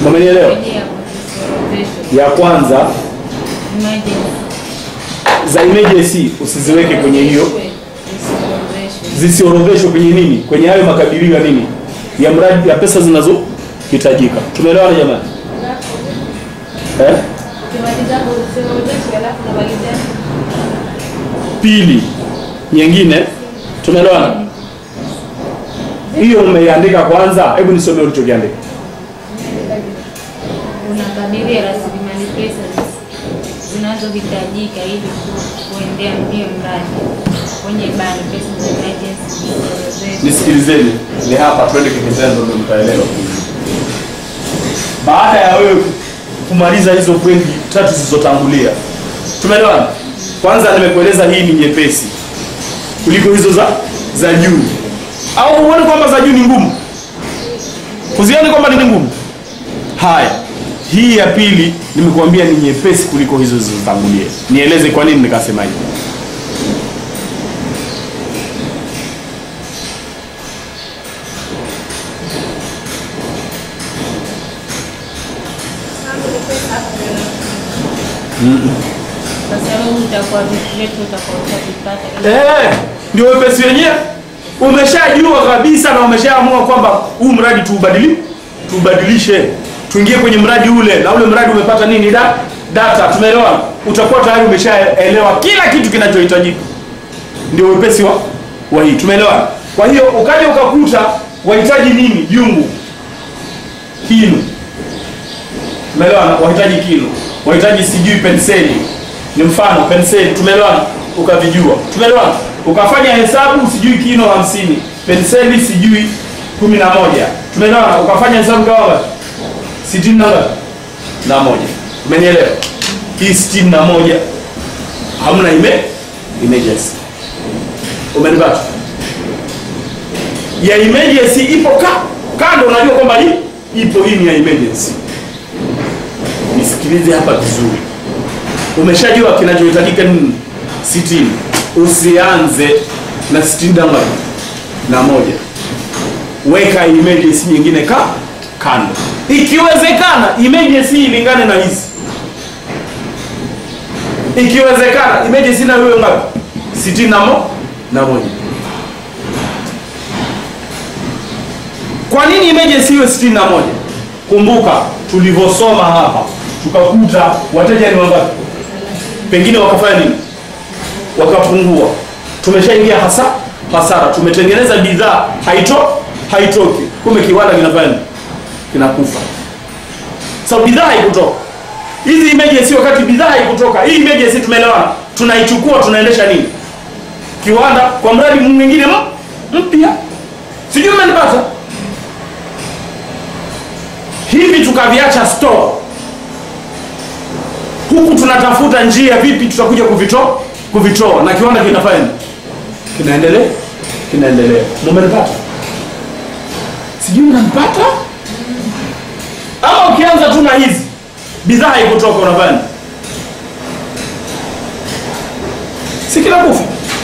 Umenielewa? Kwenye ya kuziorodhesha. Ya kwanza Emergency. za emergency usiziweke kwenye hiyo, Ziorodheshwe. zisiorodheshwe kwenye nini, kwenye hayo makadirio ya nini, ya mradi ya pesa zinazohitajika. Tumeelewana jamani? Eh? Ukimaliza kuziorodhesha alafu unamalizia Pili nyingine, tumeelewana? Hiyo umeiandika kwanza, hebu nisome ulichokiandika. Unakadiria rasilimali pesa zinazohitajika ili ku- kuendea mbio mradi kwenye bani pesa za emergency ziorodheshwe. Nisikilizeni, ni hapa twende kivitendo, ndio mtaelewa. Baada ya wewe kumaliza hizo pointi tatu zilizotangulia, tumeelewana? Kwanza nimekueleza hii ni nyepesi kuliko hizo za za juu, au huoni kwamba za juu ni ngumu? Kuzioni kwamba ni ngumu? Haya, hii ya pili nimekuambia ni nyepesi kuliko hizo zilizotangulia. Nieleze kwa nini nikasema hivyo. Kwa sababu utakuwa vitu vyetu utakuwa utavipata Eh, ndio wepesi wenyewe. Umeshajua kabisa na umeshaamua kwamba huu mradi tuubadili tuubadilishe, tuingie kwenye mradi ule, na ule mradi umepata nini? Da, data. Tumeelewana? Utakuwa tayari umeshaelewa kila kitu kinachohitajika. Ndio wepesi wa wa hii. Tumeelewana? Kwa hiyo ukaja ukakuta wahitaji nini? Jungu, kinu. Tumeelewana? Wahitaji kinu, wahitaji sijui penseli, ni mfano penseli. Tumeelewana? Ukavijua. Tumeelewana? Ukafanya hesabu sijui kino hamsini, penseli sijui kumi na moja. Tumeelewana? Ukafanya hesabu kama ngapi? sitini na ngapi? na moja. Umenielewa? Hii sitini na moja hamna ime emergency. Umenipata? Ya emergency ipo ka kando, unajua kwamba hii ipo, hii ni ya emergency. Nisikilize hapa vizuri. Umeshajua kinachohitajika nini? sitini. Usianze na sitini na ngapi? na moja. Weka emergency nyingine ka kando, ikiwezekana emergency ilingane na hizi, ikiwezekana emergency na hiyo ngapi? sitini na mo na moja. Kwa nini emergency iwe sitini na moja? Kumbuka tulivyosoma hapa tukakuta wateja ni wangapi, pengine wakafanya nini, wakapungua. Tumeshaingia hasa hasara, tumetengeneza bidhaa haito haitoki, kumbe kiwanda kinafanya nini? Kinakufa. So bidhaa haikutoka. Hizi emergency, wakati bidhaa haikutoka, hii emergency tumeelewana, tunaichukua tunaendesha nini, kiwanda kwa mradi mwingine m- mpya, sijui mmenipata hivi tukaviacha store huku tunatafuta njia vipi tutakuja kuvitoa kuvitoa na kiwanda kinafanya nini? kinaendelea kinaendelea mumenipata sijui mnampata ama ukianza tu na hizi bidhaa haikutoka unafanya nini? si kinakufa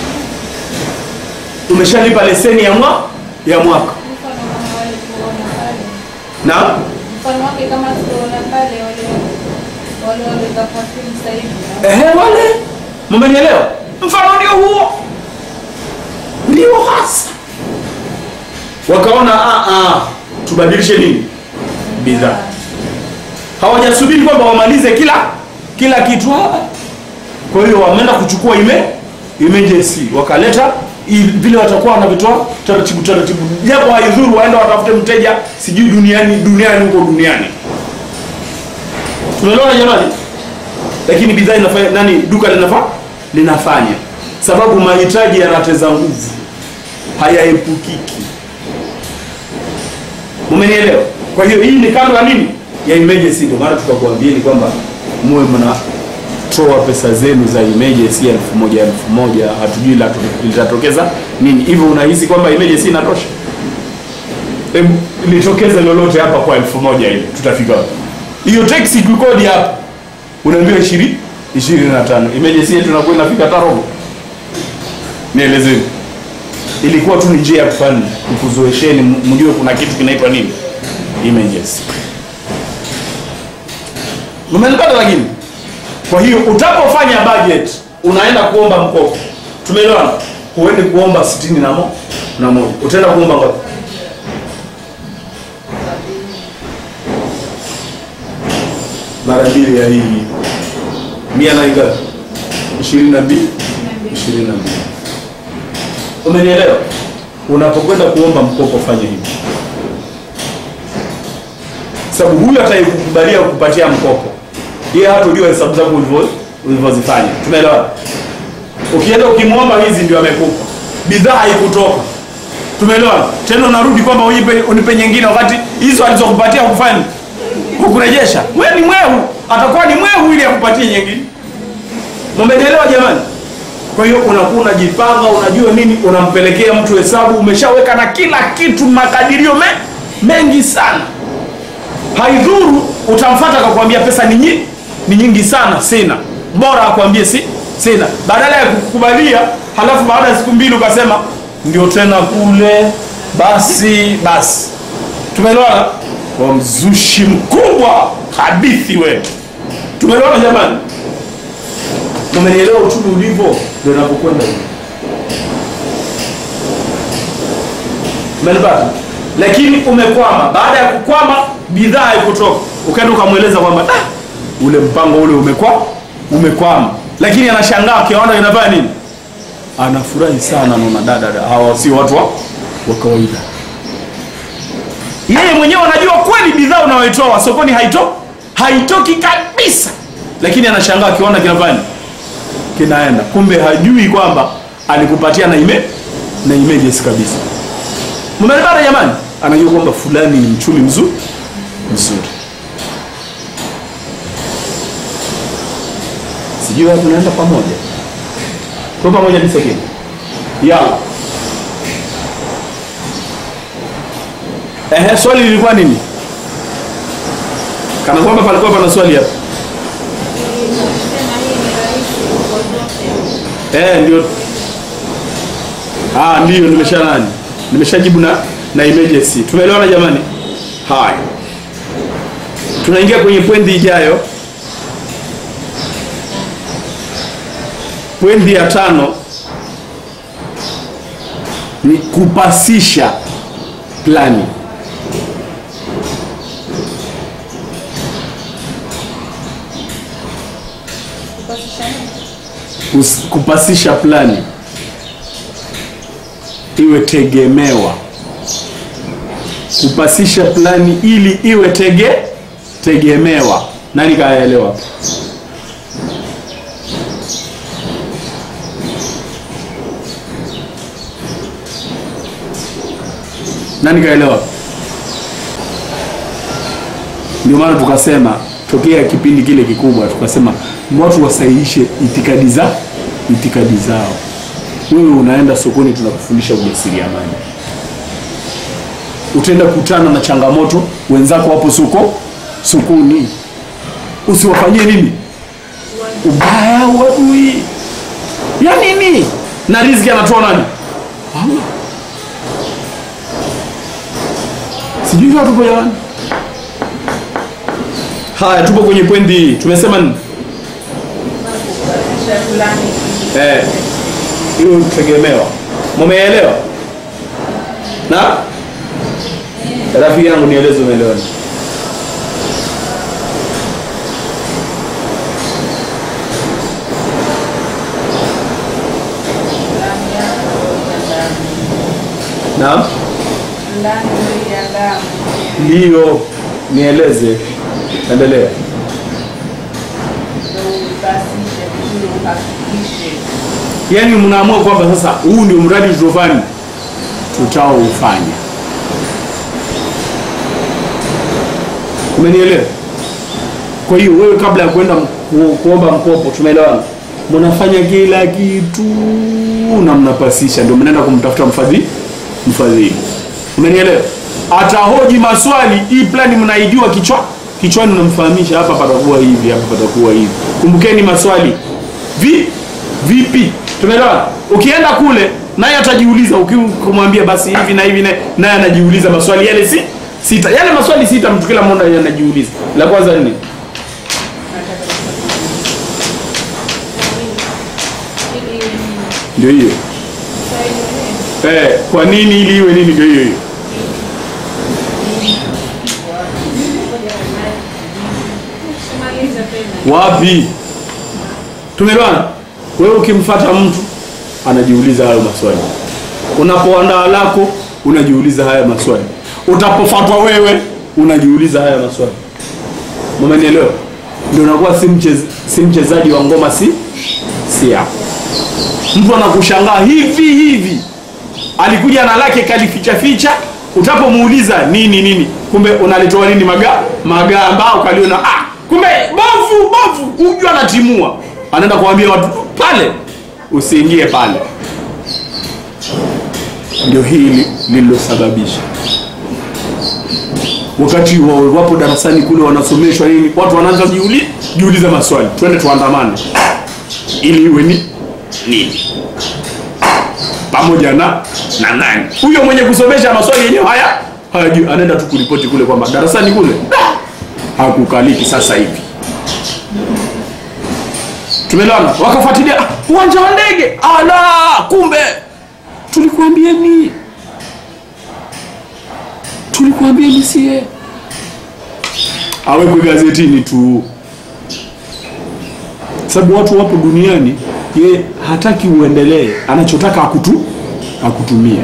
umeshalipa leseni ya mwa ya mwaka mfano kama wale tuona pale. na Mfano wake kama tuona pale wale wale wale kwa film sasa hivi. Ehe, wale mmenielewa? Mfano ndio huo, ndio hasa wakaona ah, ah, tubadilishe nini bidhaa. Hawajasubiri kwamba wamalize kila kila kitu. ah. Kwa hiyo wameenda kuchukua ime emergency wakaleta i- vile watakuwa wanavitoa taratibu taratibu, japo haidhuru, waenda watafute mteja sijui duniani duniani huko duniani. Tunaelewana jamani? lakini bidhaa inafanya nani, duka linafa linafanya, sababu mahitaji yanateza nguvu, hayaepukiki. Umenielewa? Kwa hiyo hii ni kando ya nini, ya emergency. Ndio maana tukakuambieni kwamba muwe mnatoa pesa zenu za emergency elfu moja elfu moja hatujui la- litatokeza nini. Hivyo unahisi kwamba emergency inatosha? Hebu litokeze lolote hapa kwa elfu moja hivi, tutafika wapi? Hiyo taxi tukodi hapa unaambiwa ishirini ishirini na tano emergency yetu inakuwa inafika hata robo. Nielezeni, ilikuwa tu ni njia ya kufanya kukuzoesheni, m- mjue kuna kitu kinaitwa nini emergency. umenipata lakini kwa hiyo utapofanya budget unaenda kuomba mkopo tumeelewana huendi kuomba sitini na mo na moja utaenda kuomba ngapi mara mbili ya hii mia na ngapi ishirini na mbili ishirini na mbili umenielewa unapokwenda kuomba mkopo fanya hivi sababu huyu atakayekukubalia kukupatia mkopo yeye hatojua hesabu zako ulivyo- ulivyozifanya tumeelewa ukienda ukimwomba hizi ndio amekupa bidhaa haikutoka tumeelewa tena unarudi kwamba unipe, unipe nyingine wakati hizo alizokupatia kufanya kukurejesha we ni mwehu atakuwa ni mwehu ili akupatie nyingine mmenielewa jamani kwa hiyo unakuwa unajipanga unajua nini unampelekea mtu hesabu umeshaweka na kila kitu makadirio me, mengi sana haidhuru utamfata akakwambia pesa ni nyingi, ni nyingi sana sina bora akwambie si sina badala ya kukubalia halafu baada ya siku mbili ukasema ndio tena kule basi basi tumeelewana kwa mzushi mkubwa hadithi we tumeelewana jamani umenielewa uchumi ulivyo ndio napokwenda hivi umenipata lakini umekwama baada ya kukwama bidhaa haikutoka ukaenda ukamweleza kwamba "Ah, ule mpango ule umekwa umekwama lakini anashangaa kiona inafanya nini anafurahi sana naona dada hawa sio watu wa, wa kawaida yeye mwenyewe anajua kweli bidhaa unayoitoa sokoni haito haitoki kabisa lakini anashangaa akiona kinafanya nini? kinaenda kumbe hajui kwamba alikupatia na ime na images kabisa mmenipata jamani anajua kwamba fulani ni mchumi mzuri mzuri sijui watu tunaenda pamoja kwa pamoja ni sekini yala ehe swali lilikuwa nini kana kwamba palikuwa pana swali hapa Sema hii ni rahisi kwa zote. Eh, ndio. Ah, ndio nimesha nani? Nimeshajibu na na emergency. Tumeelewana jamani? Haya. Tunaingia kwenye pwendi ijayo. Pwendi ya tano ni kupasisha plani. Kupasisha nini? Kus- kupasisha plani iwe tegemewa kupasisha plani ili iwe tege tegemewa nani kaelewa hapo? nani kaelewa ndio maana tukasema tokea kipindi kile kikubwa tukasema watu wasahihishe itikadi za itikadi zao wewe unaenda sokoni tunakufundisha ujasiriamali utaenda kutana na changamoto wenzako wapo soko sokoni usiwafanyie nini ubaya uadui ya nini na riziki anatoa nani Allah. sijui kama tupo jamani haya tupo kwenye pwendi hii tumesema nini Kupasisha fulani. eh hiyo tegemewa mumeelewa na rafiki yangu nieleze umeelewa nini? Ndani yako ya damu. naam Ndani ya damu. ndiyo nieleze endelea Ndio upasishe vizuri uhakikishe. yaani mnaamua kwamba sasa huu ndio mradi tutofani tutaoufanya umenielewa kwa hiyo wewe kabla ya kwenda ku, kuomba mkopo tumeelewana mnafanya kila kitu na mnapasisha ndio mnaenda kumtafuta mfadhili mfadhili umenielewa atahoji maswali hii plani mnaijua kichwa kichwani unamfahamisha hapa patakuwa hivi hapa patakuwa hivi kumbukeni maswali vi vipi tumeelewana ukienda kule naye atajiuliza ukimwambia basi hivi na hivi na- naye anajiuliza maswali yale si sita yale maswali sita mtu kila mmoja anajiuliza la kwanza ni nini? ndio hiyo eh, kwa nini ili iwe nini ndio hiyo hiyo Maliza tena. wapi tumeelewana wewe ukimfata mtu anajiuliza hayo maswali unapoandaa lako unajiuliza haya maswali utapofatwa wewe unajiuliza haya maswali umenielewa ndio unakuwa si mchez- si mchezaji wa ngoma si si yako mtu anakushangaa hivi hivi alikuja na lake kalificha ficha utapomuuliza nini nini kumbe unalitoa nini maga magamba ukaliona ah kumbe bovu bovu huyu anatimua anaenda kuambia watu pale usiingie pale ndio hili lililosababisha wakati wa- wapo darasani kule wanasomeshwa nini watu wanaanza jiuli, jiuliza maswali twende tuandamane ili iwe ni nini pamoja na na nani huyo mwenye kusomesha maswali yenyewe haya hayajui anaenda tu kuripoti kule kwamba darasani kule "Ah, hakukaliki sasa hivi tumeelewana wakafuatilia "Ah, uwanja wa ndege ala kumbe tulikuambieni tulikuambieni sie awekwe gazetini tu sababu watu wapo duniani ye hataki uendelee anachotaka akutu akutumia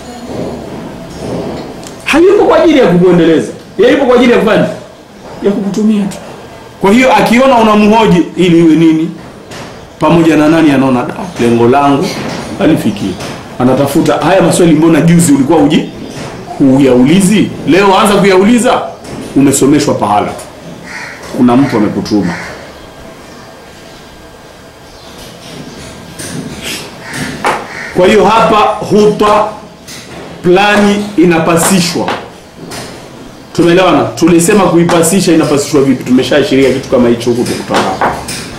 hayupo kwa ajili ya kukuendeleza yeye yupo kwa ajili ya kufanya ya kukutumia tu kwa hiyo akiona unamhoji ili iwe nini pamoja na nani anaona da lengo langu alifikia anatafuta haya maswali mbona juzi ulikuwa uji huyaulizi leo anza kuyauliza umesomeshwa pahala kuna mtu amekutuma kwa hiyo hapa huta plani inapasishwa tumeelewana tulisema kuipasisha inapasishwa vipi tumeshaashiria kitu kama hicho huku tukutana hapa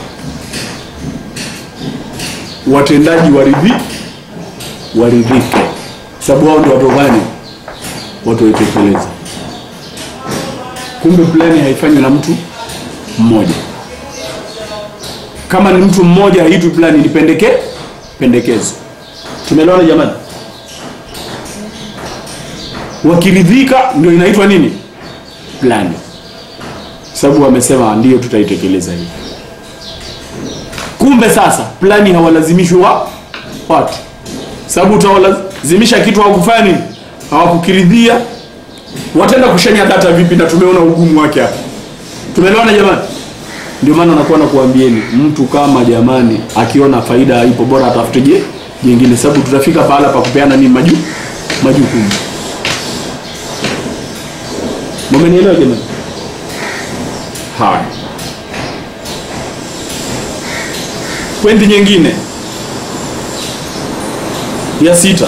watendaji waridhi waridhike sababu wao ndio watu gani watu waitekeleza kumbe plani haifanywi na mtu mmoja kama ni mtu mmoja haitwi plani ni pendeke pendekezo tumeelewana jamani wakiridhika ndio inaitwa nini plani sababu wamesema ndio tutaitekeleza hivi kumbe sasa plani hawalazimishwi wa watu sababu utawalazimisha kitu hawakufanya nini hawakukiridhia wataenda kushanya data vipi na tumeona ugumu wake hapa tumeelewana jamani ndio maana nakuwa nakuambieni mtu kama jamani akiona faida haipo bora atafute je jingine sababu tutafika pahala pa kupeana nini maju majukumu mmenielewa jamani haya pointi nyingine ya sita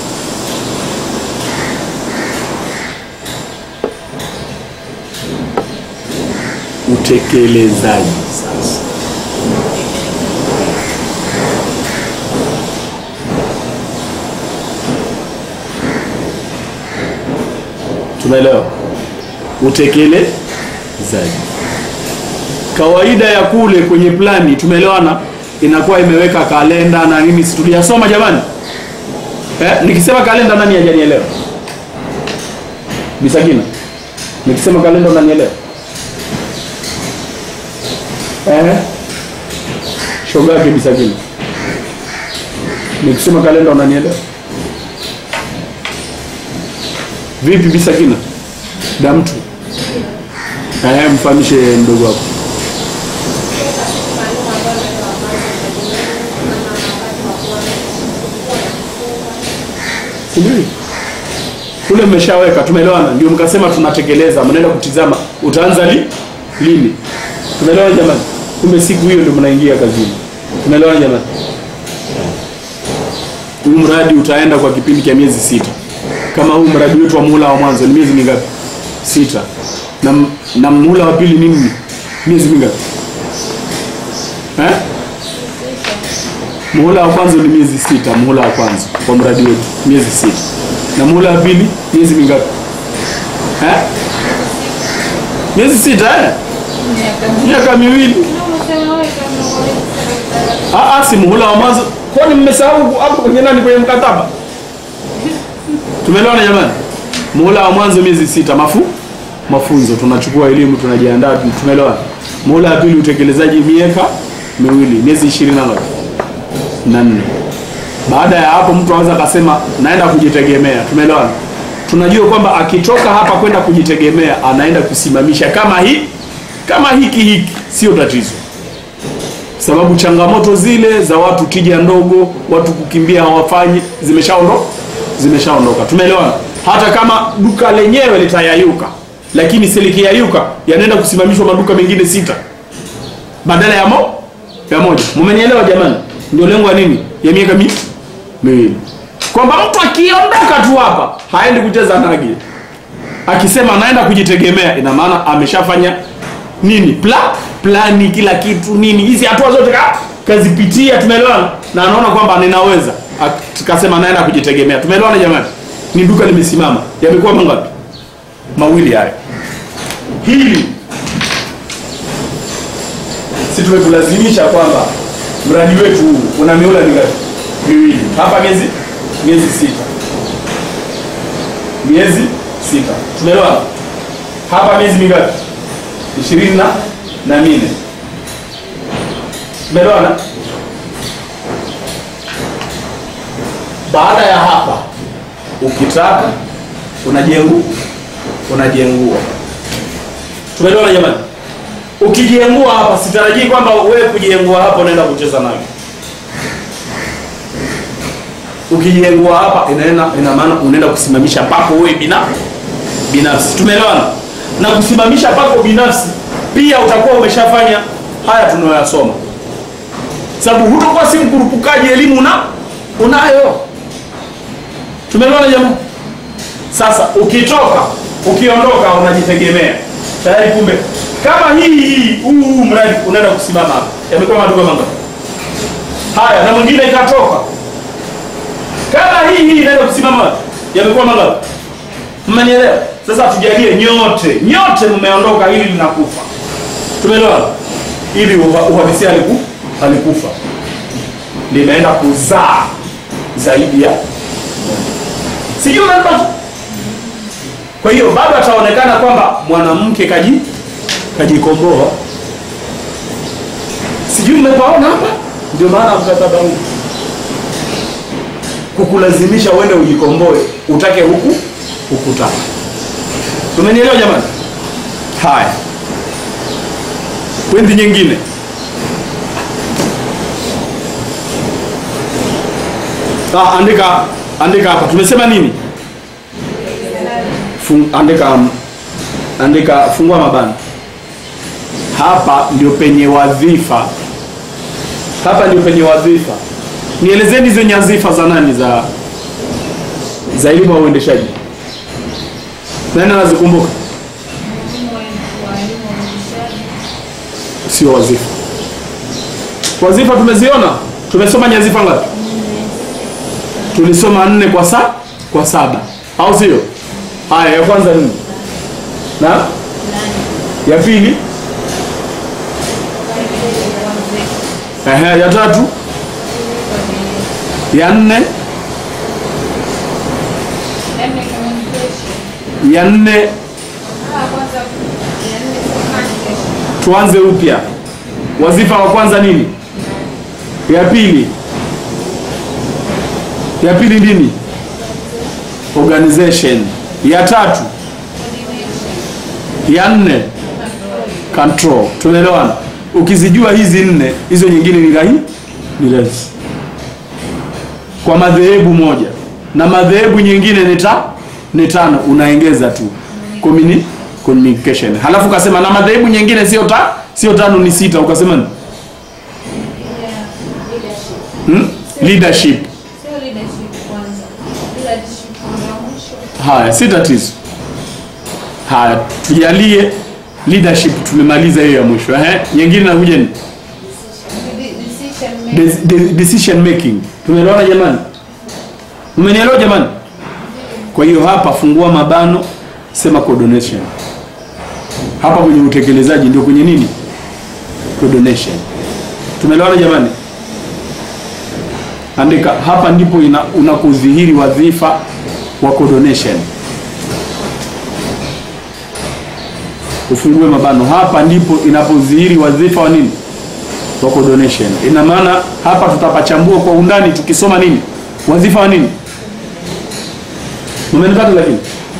utekelezaji sasa tumeelewa utekelezaji kawaida ya kule kwenye plani tumeelewana inakuwa imeweka kalenda na nini si tuliyasoma jamani eh, nikisema kalenda nani hajanielewa bisakina nikisema kalenda unanielewa eh? shoga yake bisakina nikisema kalenda unanielewa vipi bisakina damtu eh, mfahamishe mdogo wako Sijui. Kule mmeshaweka, tumeelewana, ndio mkasema tunatekeleza, mnaenda kutizama utaanza li, lini? Tumeelewana jamani? Kumbe siku hiyo ndio mnaingia kazini. Tumeelewana jamani? Huu mradi utaenda kwa kipindi cha miezi sita. Kama huu mradi wetu wa muhula wa mwanzo ni miezi mingapi? Sita. Na, na muhula wa pili nini? Miezi mingapi? Eh? Muhula wa kwanza ni miezi sita, muhula wa kwanza kwa mradi wetu miezi sita, na muhula wa pili miezi mingapi? Eh? Miezi sita eh? Miaka miwili. Unasema wewe kama wewe Ah, ah, si muhula wa mwanzo kwani mmesahau hapo kwenye nani kwenye mkataba tumeelewana jamani muhula wa mwanzo miezi sita mafu mafunzo tunachukua elimu tunajiandaa tumeelewana muhula wa pili utekelezaji miaka miwili miezi ishirini na ngapi na nne baada ya hapo mtu anaweza akasema naenda kujitegemea tumeelewana tunajua kwamba akitoka hapa kwenda kujitegemea anaenda kusimamisha kama hii kama hiki hiki sio tatizo sababu changamoto zile za watu tija ndogo watu kukimbia hawafanyi zimeshaondoka zimeshaondoka tumeelewana hata kama duka lenyewe litayayuka lakini silikiyayuka yanaenda kusimamishwa maduka mengine sita badala ya mo ya moja mumenielewa jamani ndio lengo ya nini ya miaka mi miwili kwamba mtu akiondoka tu hapa haendi kucheza nagi akisema anaenda kujitegemea ina maana ameshafanya nini pla plani kila kitu nini hizi hatua zote ka, kazipitia tumeelewana na anaona kwamba ninaweza akasema anaenda kujitegemea tumeelewana jamani ni duka limesimama yamekuwa mangapi mawili haya hili si tumekulazimisha kwamba mradi wetu huu una miula mingapi miwili hapa miezi miezi sita miezi sita tumeelewana hapa miezi mingapi ishirini na na nne tumeelewana baada ya hapa ukitaka unajengu unajengua tumeelewana jamani ukijengua hapa sitarajii kwamba wewe kujengua hapa unaenda kucheza nayo ukijengua hapa inaenda ina maana unaenda kusimamisha pako wewe bina binafsi tumeelewana na kusimamisha pako binafsi pia utakuwa umeshafanya haya tunayoyasoma sababu hutakuwa si mkurupukaji elimu na unayo tumeelewana jamani sasa ukitoka ukiondoka unajitegemea tayari kumbe kama hii hii huu huu mradi unaenda kusimama hapa yamekuwa maduka mangapi haya na mwingine ikatoka kama hii hii inaenda kusimama wapi? yamekuwa mangapi mmenielewa sasa tujalie nyote nyote mmeondoka hili linakufa tumeelewa ili uha- uhalisia aliku alikufa limeenda kuzaa zaidi ya sijui unanipata kwa hiyo bado ataonekana kwamba mwanamke kaji kajikomboa sijui mmepaona hapa ndio maana mkataba huu kukulazimisha uende ujikomboe utake huku hukutaka tumenielewa jamani haya kwendi nyingine ah, andika andika hapa tumesema nini Fung, andika andika fungua mabano hapa ndio penye wadhifa hapa ndio penye wadhifa nielezeni hizo nyazifa za nani za za elimu ya uendeshaji nani anazikumbuka Mwalimu wa- walimu wa uendeshaji. sio wazifa wazifa tumeziona tumesoma nyazifa ngapi tulisoma nne kwa sa kwa saba au sio haya ya kwanza nini na ya pili Ehe, ya tatu ya nne Yaani communication. ya nne Ah, kwanza ya nne communication. tuanze upya wazifa wa kwanza nini ya pili ya pili nini organization ya tatu ya nne control tunaelewana ukizijua hizi nne hizo nyingine ni rahi ni rahisi kwa madhehebu moja na madhehebu nyingine ni ta ni tano unaongeza tu Communi- communication halafu ukasema na madhehebu nyingine sio ta sio tano ni sita ukasema ni? hmm? leadership Sio leadership kwanza. Leadership ya mwisho. haya si tatizo haya tujalie leadership tumemaliza hiyo ya mwisho ehe nyingine nakuja ni De- decision making. Des- de- decision making tumeelewana jamani umenielewa jamani kwa hiyo hapa fungua mabano sema coordination hapa kwenye utekelezaji ndio kwenye nini coordination tumeelewana jamani andika hapa ndipo ina- unakudhihiri wadhifa wa coordination ufungue mabano hapa ndipo inapodhihiri wadhifa wa nini wa coordination ina maana hapa tutapachambua kwa undani tukisoma nini wadhifa wa nini umenipata lakini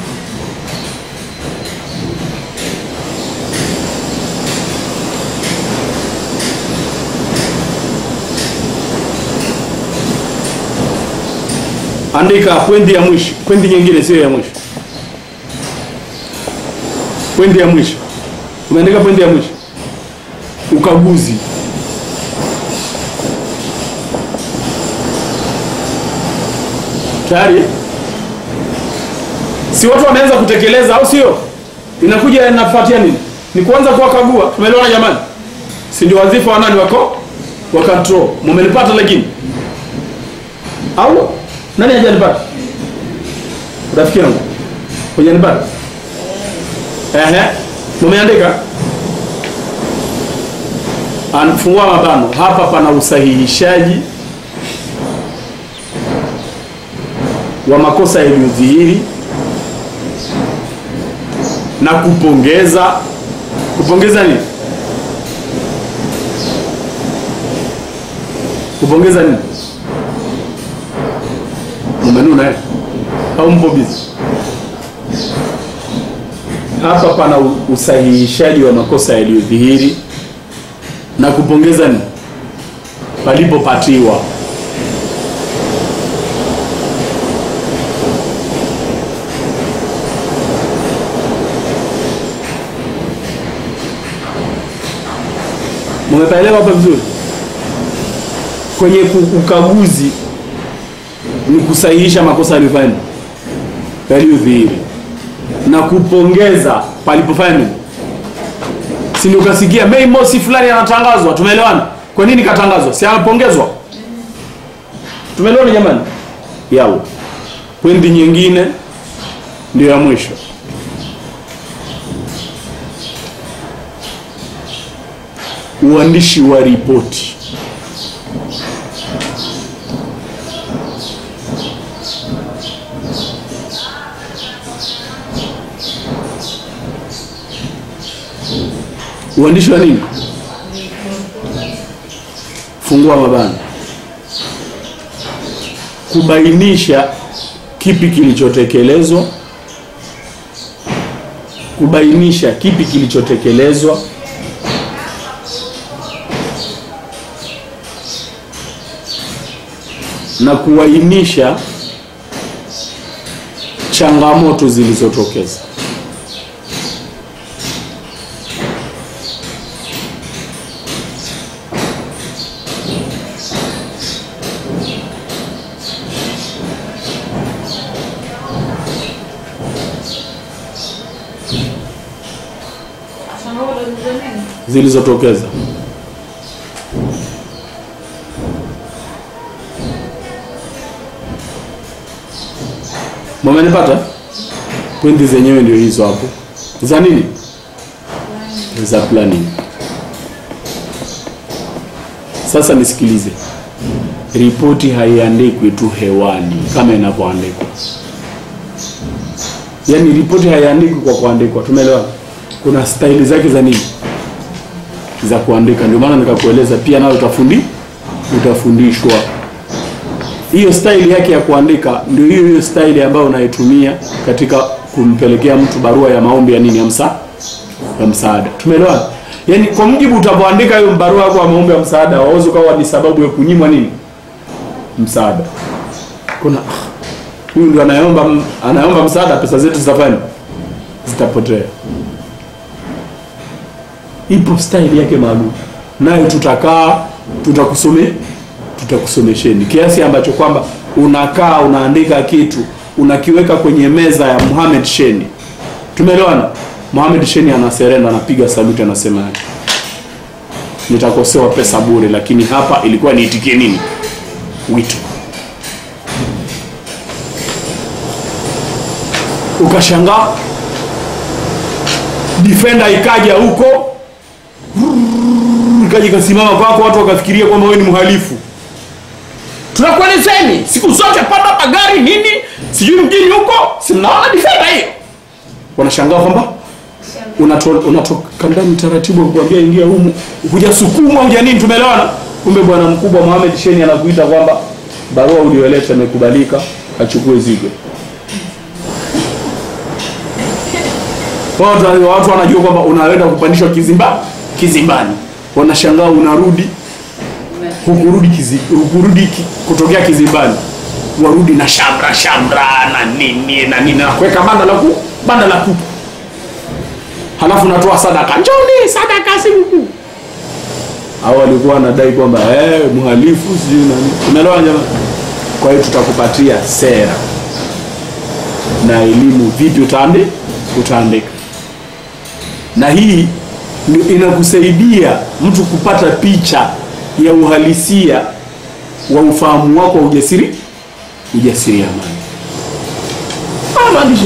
andika pwendi ya mwisho pwendi nyingine sio ya mwisho pwendi ya mwisho umeandika pwendi ya mwisho ukaguzi tayari si watu wameanza kutekeleza au sio inakuja inafuatia nini ni kuanza kuwakagua tumeelewana jamani si ndio wadhifa wa nani wako wa control mumenipata lakini au nani hajanipata rafiki yangu hujanipata ehe mumeandika anfungua mabano hapa pana usahihishaji wa makosa yaliyodhihiri na kupongeza kupongeza nini kupongeza nini mumenuna eh? au mpo bizi hapa pana u- usahihishaji wa makosa yaliyodhihiri na kupongeza nini palipopatiwa mumepaelewa hapa vizuri kwenye ku- ukaguzi ni kusahihisha makosa yaliyofanya yaliyodhihiri na kupongeza palipofanya nini si ndio ukasikia Mei Mosi fulani anatangazwa tumeelewana kwa nini katangazwa si anapongezwa tumeelewana jamani yao pwendi nyingine ndio ya mwisho uandishi wa ripoti uandishi wa nini fungua mabano kubainisha kipi kilichotekelezwa kubainisha kipi kilichotekelezwa na kuainisha changamoto zilizotokeza Changamoto za nini? zilizotokeza mumenipata pwendi zenyewe ndio hizo hapo za nini za planning sasa nisikilize ripoti haiandikwi tu hewani kama inavyoandikwa yaani ripoti haiandikwi kwa kuandikwa tumeelewa kuna staili zake za nini za kuandika ndio maana nikakueleza pia nayo utafundi utafundishwa hiyo staili yake ya kuandika ndio hiyo hiyo staili ambayo unaitumia katika kumpelekea mtu barua ya maombi ya nini ya msa ya msaada tumeelewana yaani kwa mjibu utavyoandika hiyo barua yako ya maombi ya msaada wawezi ukawa ni sababu ya kunyimwa nini msaada kuna "Ah, huyu ndio anayeomba anayeomba msaada pesa zetu zitafanya zitapotea ipo staili yake maalum nayo tutakaa tutakusome tutakusomesheni kiasi ambacho kwamba unakaa unaandika kitu unakiweka kwenye meza ya Mohamed Sheni tumeelewana Mohamed Sheni anaserenda anapiga saluti anasema nitakosewa pesa bure lakini hapa ilikuwa niitikie nini wito ukashangaa defender ikaja huko ikaja ikasimama kwako watu wakafikiria kwamba wewe ni mhalifu tunakuelezeni siku zote panda magari nini sijui mjini huko si mnaona defender hiyo wanashangaa kwamba unato- unatoka ndani taratibu kuambia ingia humu hujasukumwa huja nini tumeelewana kumbe bwana mkubwa Mohamed Sheni anakuita kwamba barua ulioleta imekubalika achukue zigo watu, watu wanajua kwamba unaenda kupandishwa kizimba kizimbani wanashangaa unarudi hukurudi kizi, hukurudi ki, kutokea kizimbani warudi na shamra shamra na nini na nini na kuweka banda la ku banda la kuku halafu natoa sadaka njoni sadaka siku au walikuwa wanadai kwamba eh, mhalifu sijui nani umeelewa jamani kwa hiyo tutakupatia sera na elimu vipi utaandi utaandika na hii ndio inakusaidia mtu kupata picha ya uhalisia wa ufahamu wako wa ujasiri ujasiri amani Ah, maandishi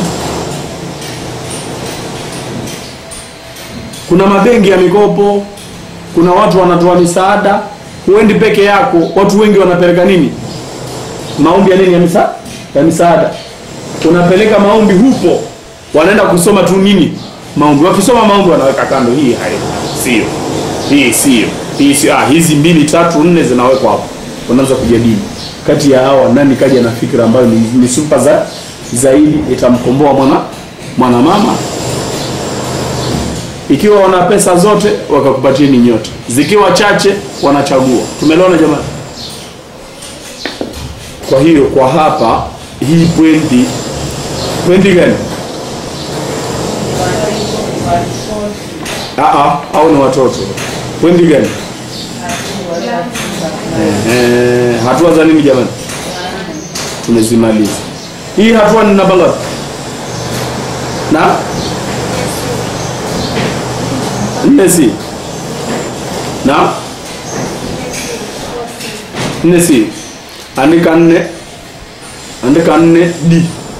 kuna mabenki ya mikopo kuna watu wanatoa misaada huendi peke yako watu wengi wanapeleka nini maombi ya nini ya misa ya misaada unapeleka maombi hupo wanaenda kusoma tu nini maombi wakisoma maombi wanaweka kando hii hai sio hii sio hii sio ah, hizi mbili tatu nne zinawekwa hapo unaanza kujadili kati ya hawa nani kaja na fikra ambayo ni, ni super za zaidi itamkomboa mwana mwana mama ikiwa wana pesa zote wakakupatia ni nyote zikiwa chache wanachagua tumeelewana jamani kwa hiyo kwa hapa hii pwendi pwendi gani Aa, au ni watoto pwendi gani eh, hatua za nini jamani tumezimaliza hii hatua ni namba ngapi na nne si na nne si andika nne andika nne d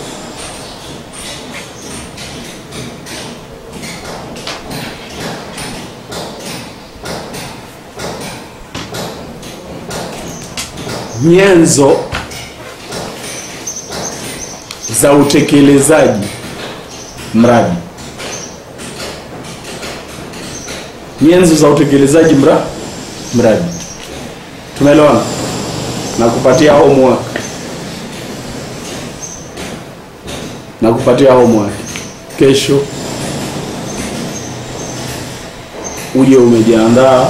nyenzo za utekelezaji mradi nyenzo za utekelezaji mra mradi tumeelewana na kupatia homework na kupatia homework kesho uje umejiandaa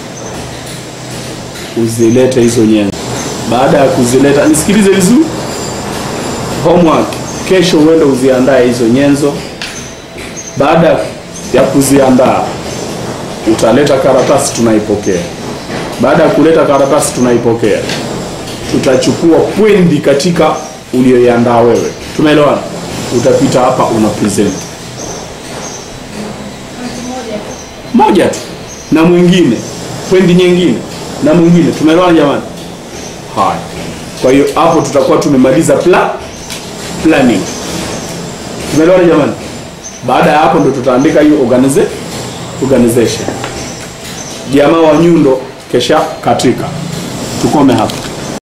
uzilete hizo nyenzo baada ya kuzileta nisikilize vizuri homework kesho uende uziandae hizo nyenzo baada ya kuziandaa utaleta karatasi tunaipokea baada ya kuleta karatasi tunaipokea tutachukua pwendi katika ulioiandaa wewe tumeelewana utapita hapa una present moja tu na mwingine pwendi nyingine na mwingine tumeelewana jamani haya kwa hiyo hapo tutakuwa tumemaliza pla planning tumeelewana jamani baada ya hapo ndo tutaandika hiyo organize, organization jamaa wa nyundo kesha katika tukome hapa